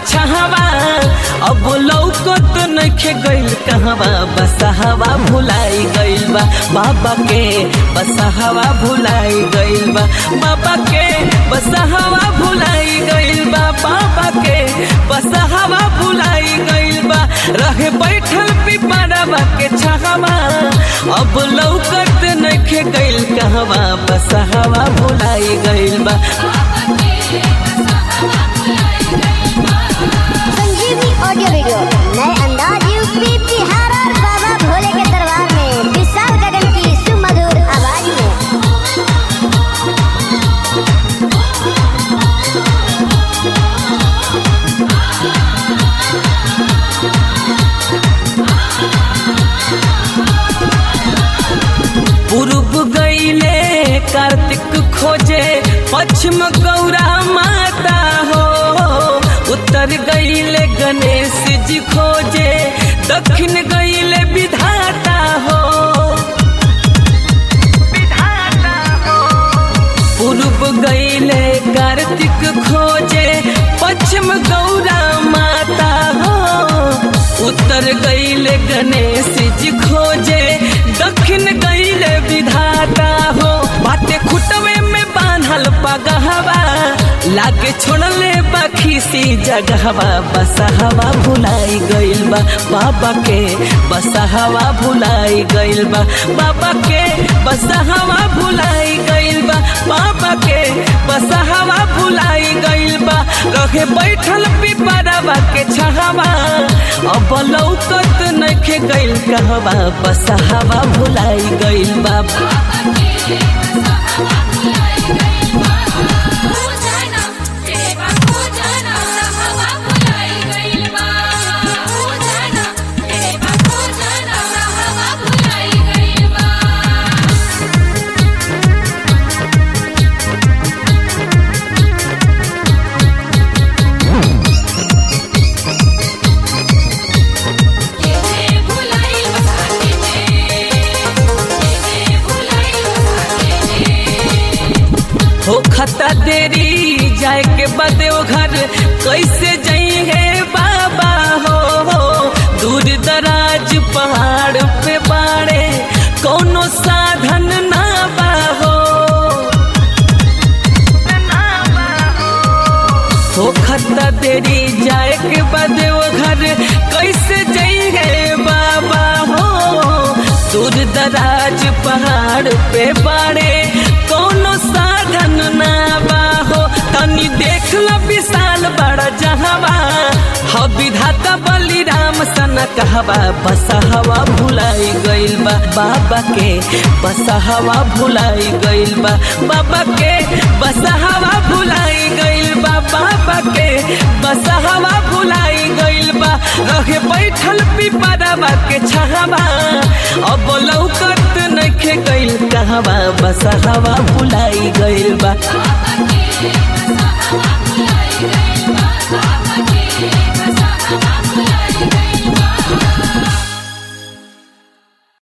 छहवा अब लौकत नइखे गइल कहवा बसहवा भुलाई गइल बा बाबा के बसहवा भुलाई गइल बा बाबा के बसहवा भुलाई गइल बा बाबा के बसहवा भुलाई गइल बा रहे बैठल पिपरवा के छहवा अब लौकत नइखे गइल कहवा बसहवा भुलाई गइल बा संजीवनी ऑडियो वीडियो नए अंदाज यूपी बिहार और बाबा भोले के दरबार में विशाल गगन की सुमधुर आवाज में पूर्व गईले कार्तिक खोजे पश्चिम गौरा माता हो उत्तर गईले गणेश जी खोजे दक्षिण गईले विधाता हो पूर्व गईले कार्तिक खोजे पश्चिम गौरा माता हो उत्तर गईले गणेश जी खोजे दक्षिण गईले विधाता हो बाटे खुटवे में बांधल पगहवा लागे छोड़ले बाखी सी जगहवा बसहवा भुलाई गइल बा बाबा के बसहवा भुलाई गइल बा बाबा के बसहवा भुलाई गइल बा बाबा के बसहवा भुलाई गइल बा रहे बैठल पिपरवा के छहवा अब लौकत नइखे गइल कहवा बसहवा भुलाई गइल बा हो खता देरी जाए के बदे ओ घर कैसे जाएंगे बाबा हो, हो दूर दराज पहाड़ पे बाड़े कोनो साधन ना बा हो हो खता देरी जाए के बदे ओ घर कैसे जाएंगे बाबा हो दूर दराज पहाड़ पे बाड़े कोनो साधन ना बाहो तनी देख लो विशाल बड़ा जहवा ह विधाता बलिराम सन कहवा बसहवा भुलाई गइल बा बाबा के बसहवा भुलाई गइल बा बाबा के बसहवा भुलाई गइल बा बाबा के बसहवा भुलाई गइल बा रहे बैठल पिपरवा के छहवा अब लौकत नइखे गइल कहवा बसहवा भुलाई गइल बा Baba,